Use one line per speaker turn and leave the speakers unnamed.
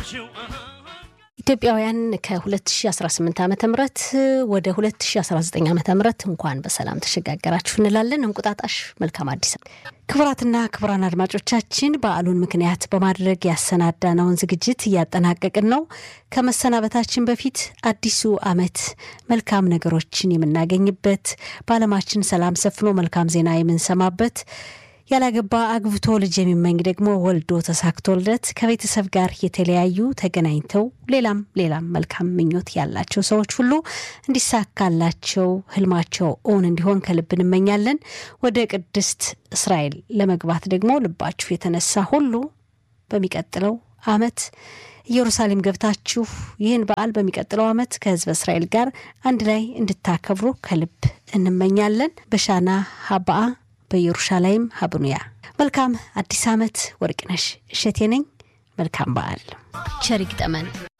ኢትዮጵያውያን ከ2018 ዓ ም ወደ 2019 ዓ ም እንኳን በሰላም ተሸጋገራችሁ እንላለን። እንቁጣጣሽ መልካም አዲስ። ክቡራትና ክቡራን አድማጮቻችን በዓሉን ምክንያት በማድረግ ያሰናዳነውን ዝግጅት እያጠናቀቅን ነው። ከመሰናበታችን በፊት አዲሱ ዓመት መልካም ነገሮችን የምናገኝበት፣ በዓለማችን ሰላም ሰፍኖ መልካም ዜና የምንሰማበት ያላገባ አግብቶ ልጅ የሚመኝ ደግሞ ወልዶ ተሳክቶለት ከቤተሰብ ጋር የተለያዩ ተገናኝተው ሌላም ሌላም መልካም ምኞት ያላቸው ሰዎች ሁሉ እንዲሳካላቸው ህልማቸው እውን እንዲሆን ከልብ እንመኛለን። ወደ ቅድስት እስራኤል ለመግባት ደግሞ ልባችሁ የተነሳ ሁሉ በሚቀጥለው ዓመት ኢየሩሳሌም ገብታችሁ ይህን በዓል በሚቀጥለው ዓመት ከህዝበ እስራኤል ጋር አንድ ላይ እንድታከብሩ ከልብ እንመኛለን። በሻና ሀባአ በኢየሩሻላይም ሀብኑያ መልካም አዲስ ዓመት። ወርቅነሽ እሸቴ ነኝ። መልካም በዓል ቸር ይግጠመን።